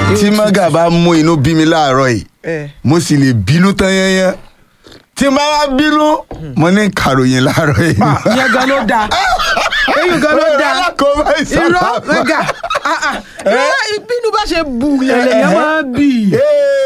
tí mọ́gà bá mú inú bí mi láàárọ̀ yìí ẹ mo sì lè bínú tán yẹnyẹn tí n bá wá bínú mo ní kàròyìn láàárọ̀ yìí. pa ìyẹn gan ló dáa eyín gan ló dáa alákòóbá ìsọ̀rọ̀ irọ́ mẹ́gà ah, ah. irọ́ ìbínú bá ṣe bù yẹn lèyàn máa ń bì í.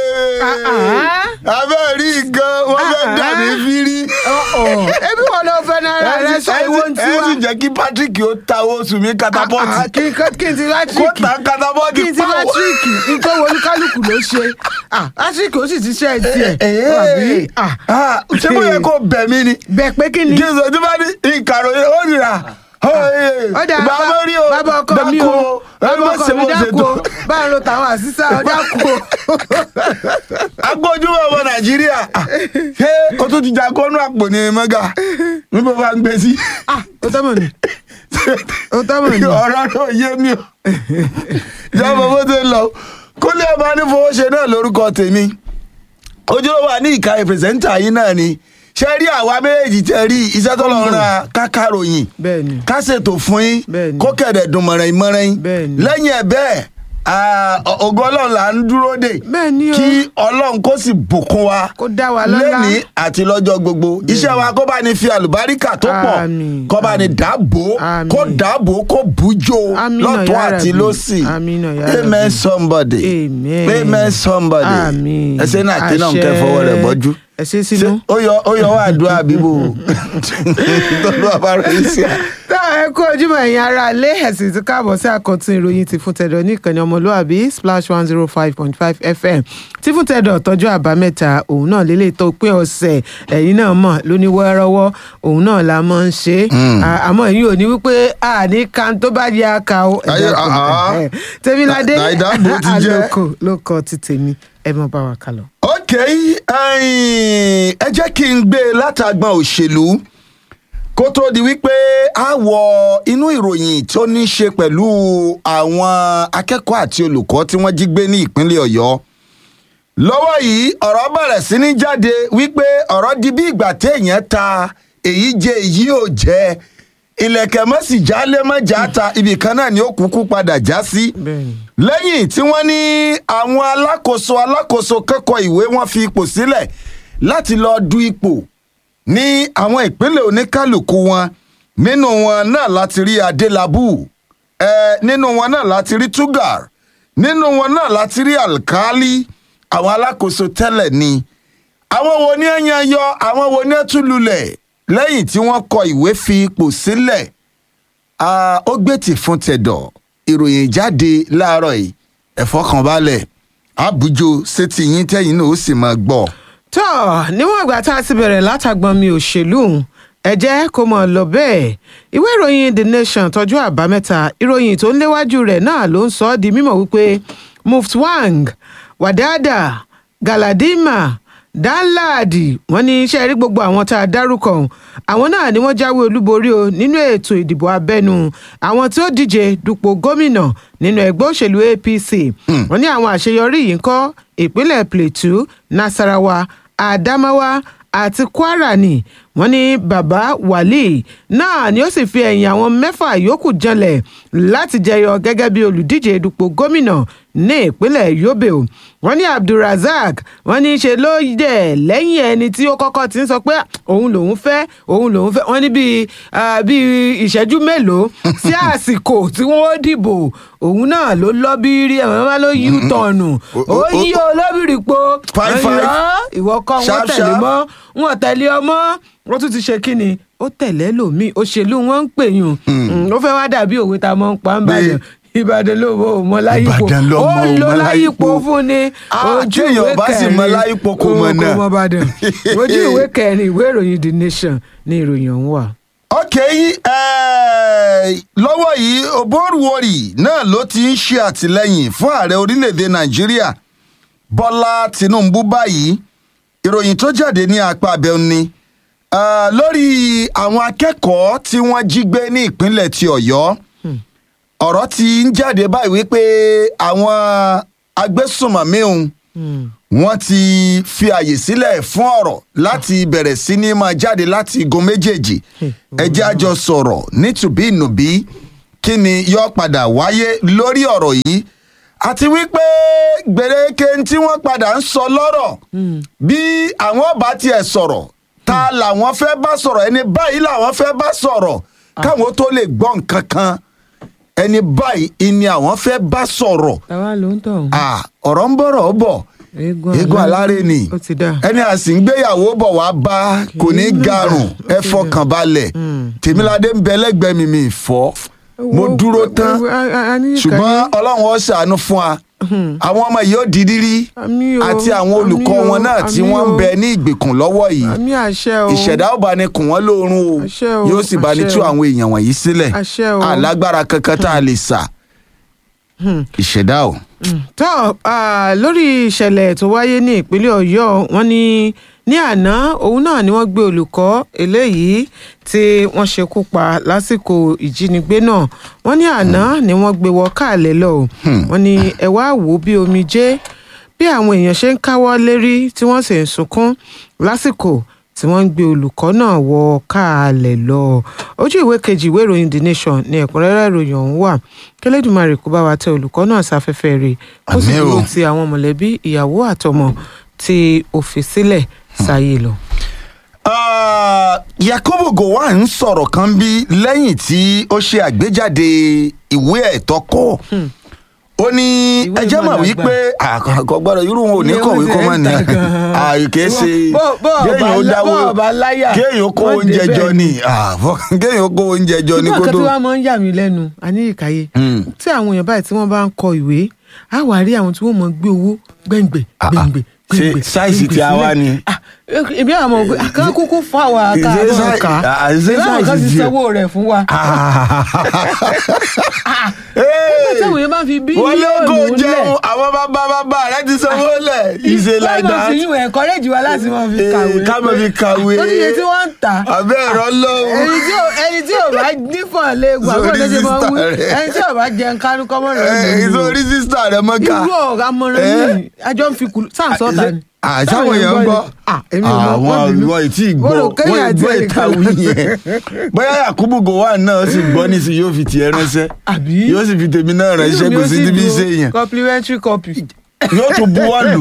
abẹ́ rí nǹkan wọ́n fẹ́ Ah, dà ní ah. fírí. ebi wọn lọ fẹ́ náírà rẹ sọ ìwọ ń ẹ sì tiwa. jẹ́ kí Patrick ó ta owó sùn mí Ah, ah, katapọ́ọ̀tì kí n kí n ti kó látíríkì ta katapọ́ọ̀tì kí n ti látíríkì nítorí olúkálùkù ló ṣe Ah, látíríkì ó sì ti ṣe ẹ̀ tiẹ̀ àbí Ah, ṣé mo yẹ kó bẹ̀ mí ni bẹ́ẹ̀ pé kí ni. kí n sọ tí bá ní ìkàròyìn ó nira. ọ̀dà bàbá rí o bàbá ọkọ mi dákú o ẹ bàbá má ọkọ ṣe mi bó ṣe dákú o tó. báwo ló tàwọn àṣìṣà dákú o. agbójúmọ̀ ọmọ nàìjíríà ṣé o tún ti jà kọ́nú àpò ní mẹ́gà níbo bá ń gbé sí. Ah, ó tọ́ mọ̀ ni ó tọ́ mọ̀ ni. ọ̀rọ̀ náà yé mi o ìjọba bó ṣe ń lọ kólé ọba nífowóṣe náà lórúkọ tèmi ojúlówó ní ìka ìpèsèntà yín náà ni ṣe rí àwa méjèèjì tẹ rí iṣẹ́ tó lọ́ọ́ ra kákàròyìn bẹ́ẹ̀ni ká ṣètò fún yín Bẹ́ẹ̀ni. kó kẹ̀dẹ̀ dùn mọ̀ràn ìmọ̀ràn yín Bẹ́ẹ̀ni. lẹ́yìn ẹ̀ bẹ́ẹ̀ ah, ògo ọlọ́run là ń dúró dè Bẹ́ẹ̀ni o. kí ọlọ́run kó sì bùkún wa Kó dá wa lọ́lá. lẹ́nìí àti lọ́jọ́ gbogbo iṣẹ́ wa kó bá ní fi àlùbáríkà tó pọ̀ Àmín. kó bá ní dáàbò Àmín. kó dáàbò kó bùjọ Àmín náà lọ́tún ya àti Rabbi. lọ́sì Àmín náà ya Rabbi. amen somebody Amen. amen somebody Àmín. ẹsẹ̀ náà kí náà ń kẹ́ Àṣẹ. fọwọ́ rẹ̀ bọ́jú ẹ ṣe sínú. Ṣé ó yọ ó yọ wá àdúrà bíbò tó ló wà bá rẹ̀ sí à. tá ẹ kú ojúmọ́ ẹ̀yin ará ilé ẹ̀sìn tí káàbọ̀ sí àkọ́tún ìròyìn ti fún tẹ̀dọ̀ ní ìkànnì ọmọlúàbí splash one zero five point five fm tí fún tẹ̀dọ̀ tọ́jú àbámẹ́ta òun náà lélẹ̀ tó pé ọ̀sẹ̀ ẹ̀yin náà mọ̀ lóní wẹ́rọ́wọ́ òun náà la máa ń ṣe À- àmọ́ ẹ̀yin ò ní wípé a ní kan tó bá di aka o Ayé, ẹ̀dá kan. ah, ah. Ẹ̀, tèmiládé Dà- Dàìdáàbò ti jẹ́. àlòkù ló kọ ti tèmi ẹ mọ bá wa kálọ. ok ẹ̀yin, ẹ jẹ́ kí n gbé e látàgbọn òṣèlú kó tó di wípé a wọ inú ìròyìn tó ní í ṣe pẹ̀lú àwọn akẹ́kọ̀ọ́ àti olùkọ́ tí wọ́n jí gbé ní ìpínlẹ̀ ọ̀yọ́ lọ́wọ́ yìí ọ̀rọ̀ bẹ̀rẹ̀ sí ní jáde wípé ọ̀rọ̀ di bí ìgbà téèyàn ta èyí jẹ èyí ò jẹ ilẹ̀kẹ̀ mọ́sì jálé mọ́jà ta ibì kan náà ni ó kúkú padà já sí bẹ́ẹ̀ni lẹ́yìn tí wọ́n ní àwọn alákòóso alákòóso kẹ́kọ̀ọ́ ìwé wọn fi ipò sílẹ̀ láti lọ du ipò ní àwọn ìpínlẹ̀ oníkálukú wọn nínú wọn náà láti rí adélábù ẹ nínú wọn náà láti rí tugar nínú wọn náà láti rí alkali àwọn alákòóso tẹ́lẹ̀ ni àwọn wo ni ẹ yan yọ àwọn wo ni ẹ tún lulẹ̀ lẹ́yìn tí wọ́n kọ ìwé fi ipò sílẹ̀ Ah, ó gbé tì fún tẹ̀dọ̀ ìròyìn jáde láàárọ̀ yìí ẹ̀fọ́ kan balẹ̀ àbújọ sétí yín tẹ́yìn náà ó sì máa gbọ́. tó níwọ̀n ìgbà tá a ti bẹ̀rẹ̀ látàgbọ́n mi òṣèlú ẹ jẹ́ kó mọ̀ lọ bẹ́ẹ̀ ìwé ìròyìn the nation tọ́jú àbámẹ́ta ìròyìn tó ń léwájú rẹ̀ náà ló ń sọ ọ́ di mímọ̀ wípé muftwang wadada galadima danladi wọ́n ní iṣẹ́ rí gbogbo àwọn tá a dárúkọ ọ̀hún àwọn náà ni wọ́n jáwé olúborí o nínú ètò ìdìbò abẹ́nú àwọn tí ó díje dupò gómìnà nínú ẹgbẹ́ òṣèlú apc wọ́n ní àwọn àṣeyọrí yìí ń kọ́ ìpínlẹ̀ plateau nasarawa adamawa àti kwara ni wọ́n ní baba wali náà ni ó sì fi ẹ̀yìn àwọn mẹ́fà yòókù janlẹ̀ láti jẹyọ gẹ́gẹ́ bí olùdíje dupò gómìnà ní ìpínlẹ̀ yobe o wọ́n ní abdulrasaq wọ́n ní í ṣe ló dẹ̀ lẹ́yìn ẹni tí ó kọ́kọ́ ti ń sọ pé òun lòun fẹ́ òun lòun fẹ́ wọ́n ní bíi ah, bíi ìṣẹ́jú mélòó sí àsìkò tí wọ́n ó dìbò òun náà ló lọ́bìrì ẹ̀wọ̀n máa ló yí tọ̀nù o- ó o- yí olóbìrì po Five, five. Irọ́, ìwọ kọ́ wọn Sharp, tẹ̀lé sharp. mọ́ wọn tẹ̀lé ọmọ wọ́n tún ti ṣe kí ni ó tẹ̀lé lòmíì òṣèlú wọn ń pè yùn ó fẹ́ wá dàbí òwe tá a mọ̀ ń pa ń bàdàn ìbàdàn ló mọ ò mọ láyípo Ìbàdàn ló ó mọ ò lo mọ láyípo láyípo. fún ni Ah, ojú téèyàn ìwé bá sì kẹrin mọ láyípo kò mọ̀ náà. kò mọ bàdàn ojú ìwé kẹrin ìwé ìròyìn the nation ni ìròyìn ọ̀hún wà. ok eh, lọ́wọ́ yìí oborwori náà ló ti ń ṣe àtìlẹ́yìn fún ààrẹ orílẹ̀‐èdè nàìjíríà bọ́lá tinubu báyìí ìròyìn tó jáde ní apá abẹ́ọ́ ni Ah, lórí àwọn akẹ́kọ̀ọ́ tí wọ́n jí gbé ní ìpínlẹ̀ ti ọ̀yọ́ ọ̀rọ̀ ti ń jáde báyìí wípé àwọn agbésùnmọ̀mí òun wọ́n ti fi àyè sílẹ̀ fún ọ̀rọ̀ láti bẹ̀rẹ̀ sí ní máa jáde láti igun méjèèjì ẹ jẹ́ a jọ sọ̀rọ̀ nítùbí ìnùbí kí ni yóò padà wáyé lórí ọ̀rọ̀ yìí àti wípé gbèrèké tí wọ́n padà ń sọ lọ́rọ̀ bí àwọn ọba tiẹ̀ sọ̀rọ̀ ta làwọn fẹ́ bá sọ̀rọ̀ ẹni báyìí làwọn fẹ́ bá sọ̀rọ̀ káwọn tó lè gbọ́ nǹkan kan ẹni báyìí ni àwọn fẹ́ bá sọ̀rọ̀ táwa ló ń tọ̀ Ah, ọ̀rọ̀ ń bọ̀rọ̀ bọ̀ eégún alárè ni ó ti dá ẹni àsì ń gbéyàwó bọ̀ wá bá kò ní garùn ẹ fọkàn balẹ̀ tèmíládé ń bẹ lẹ́gbẹ̀ẹ́ mi mi fọ́ mo dúró tán ṣùgbọ́n ọlọ́run ó ṣàánú fún wa àwọn ọmọ yìí ó di rírí Àmín o, àti àwọn olùkọ́ àmín o, wọn náà tí àmín wọ́n ń o. bẹ ní ìgbèkùn lọ́wọ́ yìí àmì àṣẹ o ìṣẹ̀dá ó bá ní kùn wọ́n lóorun o Àṣẹ o, yóò sì bá ní àṣẹ tú o. àwọn èèyàn wọ̀nyí sílẹ̀ Àṣẹ o. alágbára kankan tá a lè sà ìṣẹ̀dá o. tó ah, lórí ìṣẹ̀lẹ̀ tó wáyé ní ìpínlẹ̀ ọ̀yọ́ wọn ní ní àná òun náà ni wọ́n gbé olùkọ́ eléyìí tí wọ́n ṣekú pa lásìkò ìjínigbé náà wọ́n ní àná ni wọ́n gbé wọ káàlẹ́ lọ o wọ́n ní ẹ wá wò ó bí omijé bí àwọn èèyàn ṣe ń káwọ́ lérí tí wọ́n sì ń sunkún lásìkò tí wọ́n ń gbé olùkọ́ náà wọ káàlẹ̀ lọ ojú ìwé kejì ìwé ìròyìn the nation ní ẹ̀kúnrẹ́rẹ́ ìròyìn ọ̀hún wà kẹlẹ́dùmarè kó bá wa tẹ olùkọ́ náà sáfẹ́fẹ́ rẹ̀ kó sì Àmín o. dúró ti àwọn mọ̀lẹ́bí ìyàwó àtọmọ tí ó fi sílẹ̀ sáyé lọ. Ah, Yakubu Gowon ń sọ̀rọ̀ kan bí lẹ́yìn tí ó ṣe àgbéjáde ìwé ẹ̀tọ́ kọ́ ó ní Ìwé ẹjẹ́ mọ̀ ìmọ̀lá wípé àkọ́kọ́ gbọ́dọ̀ irú wọn ò ní Ìwé kọ̀wé wọn kọ́ ti mọ́ ń ni tà gan-an. àìké ṣe Bọ́- bọ́ kéèyàn ó ọba lá- dáwó bọ́ ọba láyà, kéèyàn ó kó wọ́n oúnjẹ débẹ̀ jọ ni. ni Ah, fọ́- kéèyàn ó kó oúnjẹ jọ ni ṣùgbọ́n kó nǹkan tó. tí wọ́n máa ń yà mí lẹ́nu àní ìkàyé Mm. tí àwọn èèyàn báyìí tí wọ́n bá ń kọ ìwé á wà rí àwọn tí wọ́n mọ̀ gbé owó gbẹ̀ngbẹ̀ Ah, ah. gbẹ̀ngbẹ̀ Ṣé gbẹ̀ngbẹ̀ sáìsì tí a wá ni? ìbí àwọn ọmọ kan kúkú fún àwa ká Ṣé àwọn sáì- ká ah, ṣé ìbí àwọn kan sáìsì ti tí- sanwó rẹ̀ fún wa. nígbà tí àwọn èèyàn bá fi wọ́n ló kó bílíọ̀nù lẹ̀ jẹun àwọn bàbá bàbá rẹ ti sanwó lẹ̀ ìṣe like wọ́n that. fi yín encourage wa láti máa fi Eh, kàwé. ká máa fi kàwé. lórí iye tí wọ́n ń tà àbẹ́ ẹ̀rọ lọ́wọ́. ẹni tí ò ẹni tí ò bá nífọ̀n lé gbà Sórí bó ló ṣe máa sísítà wí rẹ̀. ẹni tí ò bá jẹun kánú kọ́mọ́ rẹ̀ ló ń wí o. ìsorí sísítà rẹ mọ́ká. irú ọ̀rọ̀ amọ̀ràn Eh? yìí àjọ ń fi kùlù sáà sọ́ta ni. àṣàwọn èèyàn ń gbọ́. Ah, èmi ò mọ̀, wọ́n àwọn bínú. ìwọ ìtì Mo gbọ́ rò kéèyàn wọ́n àti gbọ́ ẹnìkan ìtàwí yẹn. bóyá Yakubu Gowon náà sì gbọ́ nísìnyí yóò fi tiẹ̀ ránṣẹ́ àbí? yóò sì fi tèmi náà ránṣẹ́ kò sí níbi iṣẹ́ yẹn complimentary copy. yóò tún buwọ́lù.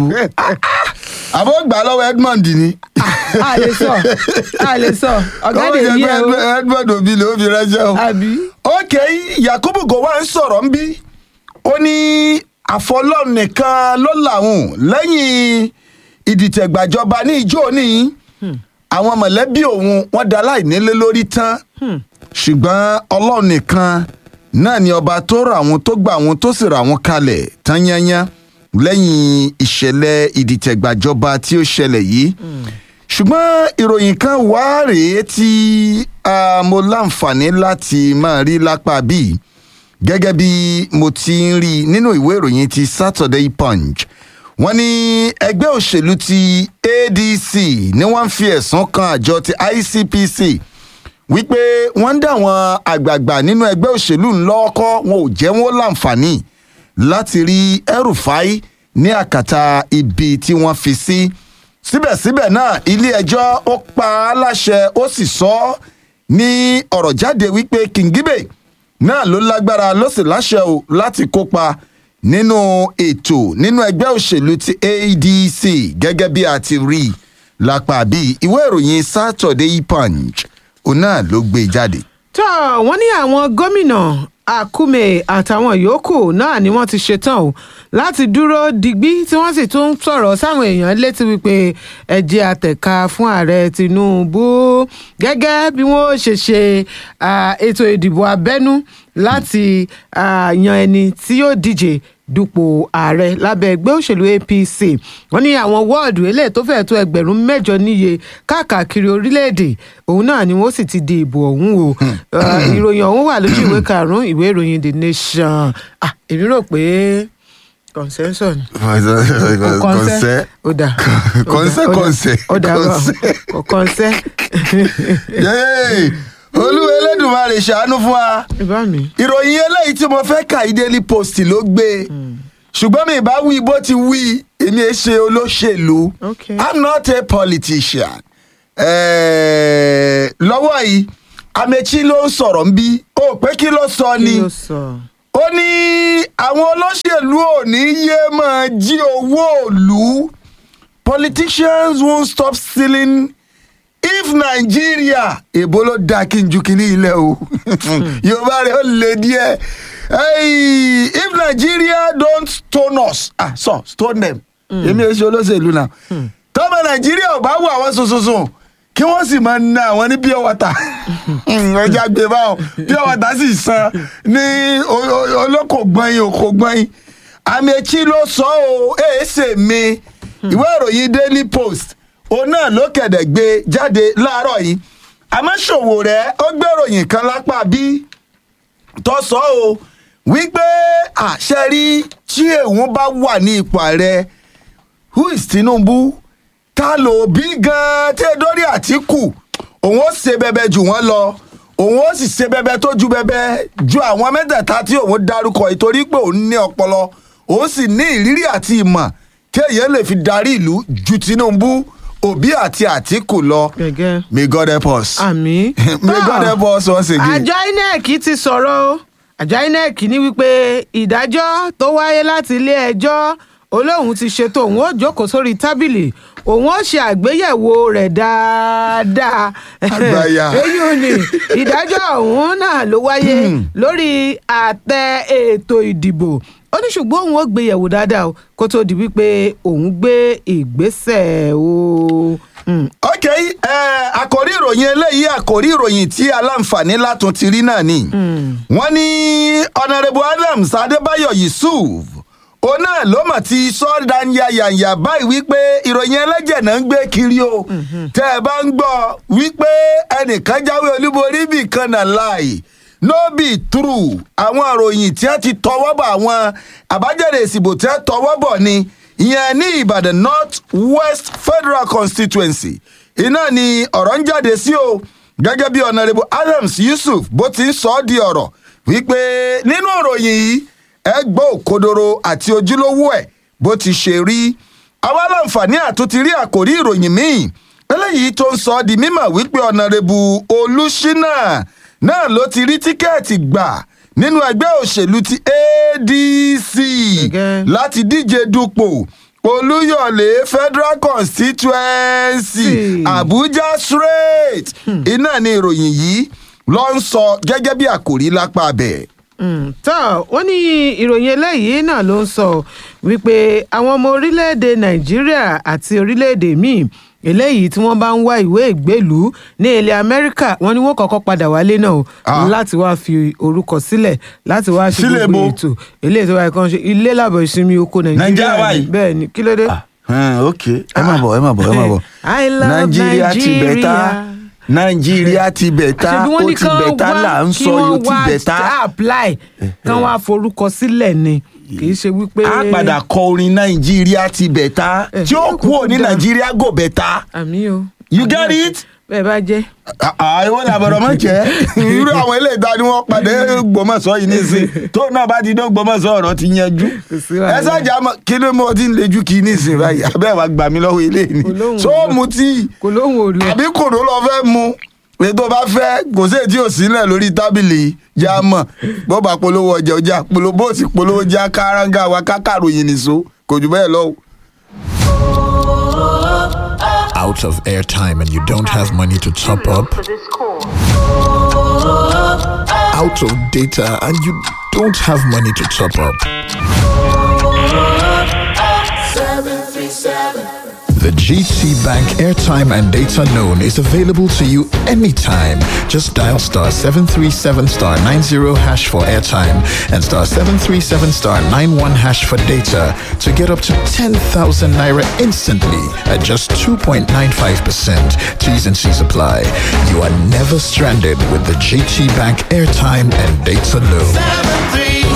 àbọ̀ gbà lọ́wọ́ Edmond ni. a lè sọ a lè sọ ọ̀gá Ó lè jẹ́ yí pé ẹ o Edmond òbí ló fi ránṣẹ́ o. àbí. ok Yakubu Gowon sọ̀rọ̀ ń bí ó ní àfọlọ́run nìkan ló làwọn lẹ́yìn ìdìtẹ̀gbàjọba ní ìjọ ní àwọn mọ̀lẹ́bí òun wọ́n da láìnílé lórí tán ṣùgbọ́n ọlọ́run nìkan náà ni ọba tó rà wọn tó gbà wọn tó sì rà wọn kalẹ̀ tán yányán lẹ́yìn ìṣẹ̀lẹ̀ ìdìtẹ̀gbàjọba tí ó ṣẹlẹ̀ yìí ṣùgbọ́n ìròyìn kan wá rèé tí ah, mo láǹfààní láti máa rí lápá bíi gẹ́gẹ́ bí mo ti ń rí nínú ìwé ìròyìn ti Saturday Punch wọ́n ní ẹgbẹ́ òṣèlú ti ADC ni wọ́n ń fi ẹ̀sùn kan àjọ ti ICPC wípé wọ́n ń dá àwọn àgbààgbà nínú ẹgbẹ́ òṣèlú ńlọ́kọ́ wọn ò jẹ́ wọn láǹfààní láti rí El-Rufai ní àkàtà ibi tí wọ́n fi sí síbẹ̀síbẹ̀ náà ilé ẹjọ́ ó pa á láṣẹ ó sì sọ ọ́ ní ọ̀rọ̀ jáde wípé Kingibe náà ló lágbára ló sì láṣẹ o láti kópa nínú ètò nínú ẹgbẹ́ òṣèlú ti ADC gẹ́gẹ́ bí a ti rí i lápá bíi ìwé ìròyìn Saturday Punch òun náà ló gbé e jáde. tó wọ́n ní àwọn gómìnà Akume àtàwọn yòókù náà ni wọ́n ti ṣetán o láti dúró digbí tí wọ́n sì tún sọ̀rọ̀ sáwọn èèyàn létí wípé ẹ jẹ́ àtẹ̀ka fún ààrẹ Tinubu gẹ́gẹ́ bí wọ́n ṣe ṣe ah, ètò ìdìbò abẹ́nú láti ah, yan ẹni tí yóò díje dupò ààrẹ lábẹ́ ẹgbẹ́ òṣèlú APC wọ́n ní àwọn wọ́ọ̀dù eléyìí tó fẹ́ẹ̀ tó ẹgbẹ̀rún mẹ́jọ níye káàkiri orílẹ̀-èdè òun náà ni wọ́n sì ti di ìbò ọ̀hún o Uh, ìròyìn ọ̀hún wà lójú ìwé karùn-ún ìwé ìròyìn The Nation Ah, èmi rò pé consensus ni kọ̀ǹsẹ́ ó dà Kọ̀ǹsẹ́, kọ̀ǹsẹ́, ó dà kọ̀ǹsẹ́. kọ̀ kọ̀ǹsẹ́ Yéé, olúwa elédùnmarè ṣàánú fún wa ìbá mi ìròyìn eléyìí tí mo fẹ́ kà í Daily Post ló gbé ṣùgbọ́n mi ìbá wí bó ti wí èmi ẹ ṣe olóṣèlú Okay. I'm not a politician Eh, lọ́wọ́ yìí Amechi ló ń sọ̀rọ̀ ń bí ó pé kí ló sọ kí ni ló sọ ó ní àwọn olóṣèlú ò ní yé máa jí owó òlu politicians won't stop stealing if nigeria èbó ló dáa kí n ju kínní ilẹ̀ o yorùbá rẹ̀ ó lè díẹ̀ hey, if nigeria don't stone us ah so stone them èmi ò ṣe olóṣèlú náà tọ́mọ nàìjíríà ò bá wù àwọn sùnsùnsùn kí wọ́n sì máa na àwọn ní pure water ọjà gbé báwọn pure water sì san ní o- o- olóko gbọ̀nyin òkò gbọ̀nyin àmì ló sọ ọ́ èèṣe mi ìwé ìròyìn daily post òun náà ló kẹ̀dẹ̀ gbé jáde láàárọ̀ yìí àmọ́ ṣòwò rẹ̀ ó gbé ìròyìn kan lápá bí tó sọ o wípé àṣẹ rí tí èèwọ̀n bá wà ní ipò ààrẹ who is tinubu ta ló bí gan-an tí edori àtìkù òun ó ṣe bẹbẹ jù wọ́n lọ òun ó sì ṣe bẹbẹ tó ju bẹbẹ ju àwọn mẹ́tẹ̀ẹ̀ta tí òun dárúkọ ìtorí pé òun ní ọpọlọ òun sì ní ìrírí àti ìmọ̀ kí èèyàn lè fi darí ìlú ju tinubu òbí àti àtìkù lọ gẹ́gẹ́ may god help us àmì. may god help us once again. àjọ inec ti sọ̀rọ̀ o àjọ inec ní wípé ìdájọ́ tó wáyé láti ilé ẹjọ́ olóhùn ti ṣètò òun ó jókòó sórí tábìlì òun ó ṣe àgbéyẹ̀wò rẹ̀ dáadáa Àgbàyà. èyí ò ní ìdájọ́ ọ̀hún náà ló wáyé lórí àtẹ ètò ìdìbò ó ní ṣùgbọ́n òun ó gbé yẹ̀wò dáadáa o kó tó di wípé òun gbé ìgbésẹ̀ o. Mm. ok ẹ àkòrí ìròyìn eléyìí àkòrí ìròyìn tí aláǹfààní látún ti rí náà ni wọ́n ní honourable adams adébáyọ̀ yusuf òun náà ló mọ̀ ti sọ́ọ́dà yàyàyà báyìí wípé ìròyìn ẹlẹ́jẹ̀ náà ń gbé kiri o tẹ́ ẹ bá ń gbọ́ wípé ẹnìkan jáwé olúborí bì kan náà láì no be true àwọn ìròyìn tí wọ́n ti tọwọ́ bọ̀ àwọn àbájáde ìsìbò tí wọ́n tọwọ́ bọ̀ ni ìyẹn ní ìbàdàn north west federal constituency iná ni ọ̀rọ̀ ń jáde sí o gẹ́gẹ́ bí honourable adams yusuf bó ti ń sọ ọ́ di ọ̀rọ̀ wípé nínú ìròyìn yìí ẹ gbọ́ òkodoro àti ojúlówó ẹ̀ bó ti ṣe rí àwa láǹfààní àtúntì rí àkòrí ìròyìn míì eléyìí tó ń sọ ọ́ di mímọ̀ wípé honourable olùṣínà náà ló ti rí tíkẹ́ẹ̀tì gbà nínú ẹgbẹ́ òṣèlú ti adc Gẹ́gẹ́. láti díje dupò olúyọ̀lé federal constituency Sí. abuja straight iná ni ìròyìn yìí ló ń sọ gẹ́gẹ́ bí àkòrí lápá bẹ̀. Mm, tó wọ́n ní ìròyìn eléyìí náà ló ń sọ wípé àwọn ọmọ orílẹ̀-èdè nàìjíríà àti orílẹ̀-èdè míì eléyìí tí wọ́n bá ń wá ìwé ìgbélùú ní ilẹ̀ amẹ́ríkà wọ́n ní wọ́n kọ́kọ́ padà wálé náà o Ah. láti wá fi orúkọ sílẹ̀ láti wá ṣe Sílẹ̀ gbogbo bo? ètò eléyìí tó wáyé kan ṣe ilé làbọ̀ ìsinmi oko nàìjíríà Nàìjíríà wà ni. yìí? bẹ́ẹ̀ ni kí ló dé. ok ẹ má bọ̀ ẹ má bọ̀ ẹ má bọ̀ I love nàìjíríà ti bẹ̀ tá Nigeria. nàìjíríà ti bẹ̀ tá ṣebí ó wọ́n ní ti kán bẹ̀ tá wá là ń kí sọ wọ́n yóò ti wá bẹ̀ tá. apply kán wá forúkọ sílẹ̀ ni kì í ṣe wípé. a padà kọ orin nàìjíríà ti bẹ̀ tá Eh, tí ó yóò kú òní kúkú dáa. nàìjíríà gò bẹ̀ tá. àmì o. You Àmì get o. it? bẹ́ẹ̀ bá jẹ́. àìwọ́n ní àbọ̀rọ̀ mọ̀ jẹ́ irú àwọn eléyìí tá ni wọ́n padà gbọmọ̀sọ́ yìí nísìn tó náà bá ti dán gbọmọ̀sọ́ ọ̀rọ̀ ti yanjú Kò sí wàhálà. ẹ sájà mọ kí ló mọ ti ń lejú kí nísìn báyìí abẹ́ wa gbà mí lọ́wọ́ ilé ni Olóhùn so lọ. mu tí kò lóhùn ò lọ. àbí kòró lọ fẹ́ mu ètò bá fẹ́ kò sí ètí òsínlẹ̀ lórí tábìlì já mọ̀ bó bá polówó ọjà ọjà polówó bó sì polówó já káràngà wa kákàròyìn nìṣó kò jù bẹ́ẹ̀ lọ. out of airtime and you don't have money to top up, For this call. out of data and you don't have money to top up. The GT Bank airtime and data loan is available to you anytime. Just dial star 737 star 90 hash for airtime and star 737 star 91 hash for data to get up to 10,000 naira instantly at just 2.95%. T's and C's apply. You are never stranded with the GT Bank airtime and data loan.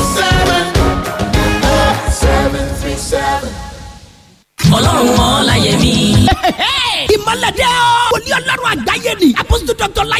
ọlọ́run mọ́ láyé mi. ìmọ̀lẹ́dẹ́ o. wòlíì ọlọ́run àgbáyé ni. apostol dr